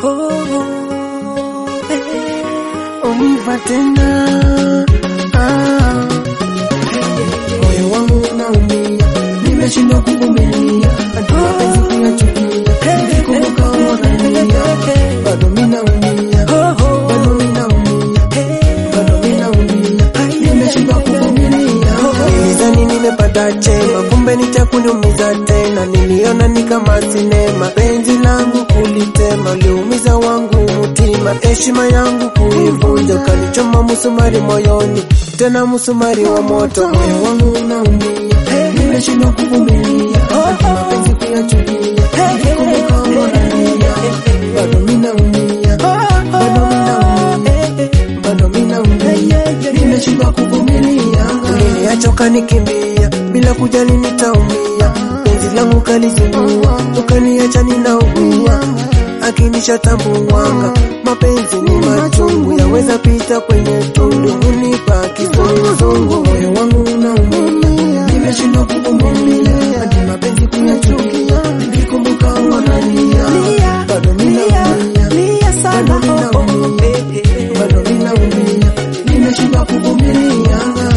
Univa tena ah. Moyo wangu unaumia, nimeshindwa kuvumilia, hadi mapenzi kuyachukia, nikikumbuka unania, bado minaumia, bado minaumia, bado minaumia, nimeshindwa kuvumilia. Nilizani nimepata chema, kumbe nitakuniumiza tena. Niliona ni kama sinema, penzi langu kulitema, uliumiza wangu mutima, heshima yangu kuivunja, ukanichoma musumari moyoni, tena musumari wa moto. Moyo wangu unaumia, nimeshindwa kuvumilia, hadi mapenzi kuyachukia, nikikumbuka unania, bado minaumia, bado minaumia, bado minaumia, nimeshindwa kuvumilia. Uliniacha ukanikimbia bila kujali nitaumia, penzi langu kalizingua, ukaniacha ninaugua, akinishatambuanga mapenzi ni machungu, yaweza pita kwenye tundu, unipa kizunguzungu, moyo wangu unaumia, nimeshindwa kuvumilia, hadi mapenzi kuyachukia, nikikumbuka wanania, bado minaumia, bado minaumia, bado minaumia, nimeshindwa kuvumilia.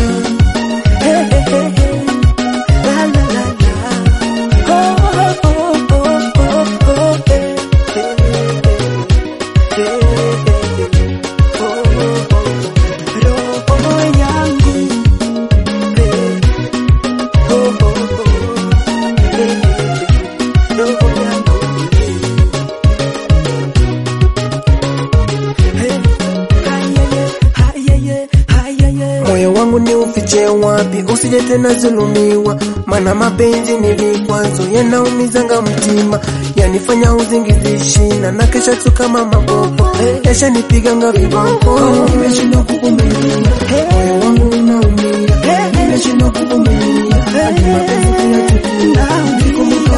Moyo wangu ni ufiche wapi, usije tena zulumiwa, mana mapenzi ni vikwazo yanaumizanga mtima, yanifanya uzingizi shina na kesha tu kama mabobo, yasha nipiganga viboko. Nimeshindwa kuvumilia, moyo wangu unaumia, nimeshindwa kuvumilia, hadi mapenzi kuyachukia, nikikumbuka